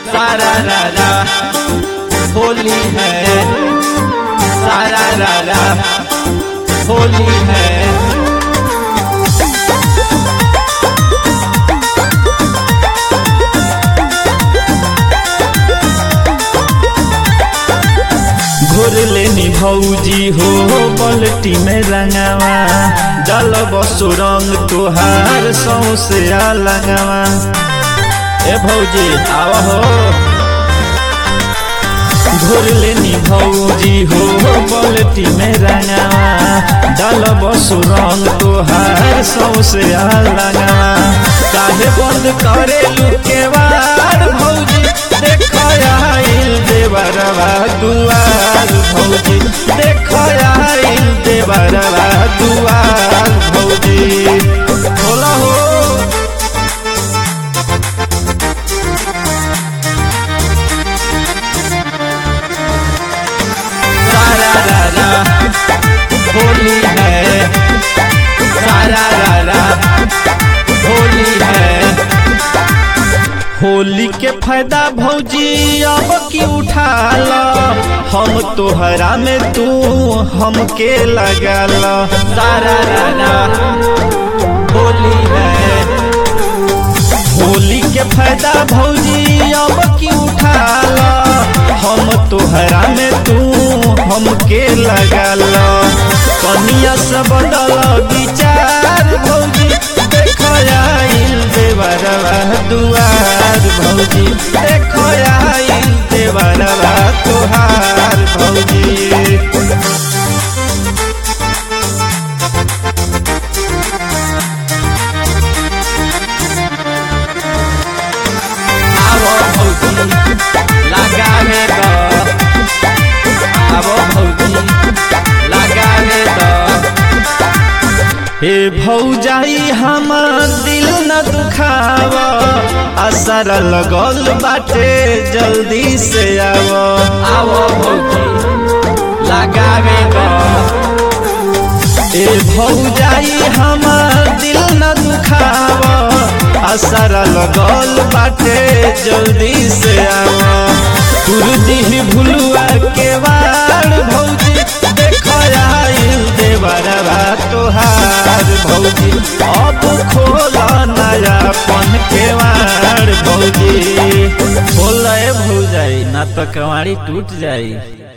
सारा रारा होली है सारा रारा होली है घोर लेनी भौजी हो पलटी में रंगावा जल बसो रंग तुहार सौसे लगवा ए भौजी आवा हो घोर लेनी भौजी हो पलटी में रंगावा जल बसो रंग तुहार सौसे लगवा काहे बंद करे लुके वार भौजी देखो आइल देवरवा दुआर भौजी देखो आइल देवरवा दुआर भौजी बोला हो सारा रारा होली है सारा रारा होली है होली के फायदा भौजी अब की उठा ला हम तोहरा में तू हमके लगा ला सारा रारा होली है होली के फायदा भौजी अब की उठा ला हम तोहरा में तू हमके लगा ला कनिया से बदल विचार भौजी देखो आइल देवरवा दुआर भौजी देखो आइल देवरवा तुहार भौजी आवो भौजी लगावे द आवो भौजी लगावे द हे भौजाई हमर दिल न दुखाव असर लगल बाटे जल्दी से आव आवो भौजी लगावे द ए भौजाई हमर दिल न दुखाव असर लगल बाटे जल्दी से आव तुरदी भुलुआ के वार भौजी देखो आइल देवरवा तोहार भौजी अब खोल नया पन के वार भौजी बोल भौजाई ना तो कवाड़ी टूट जाई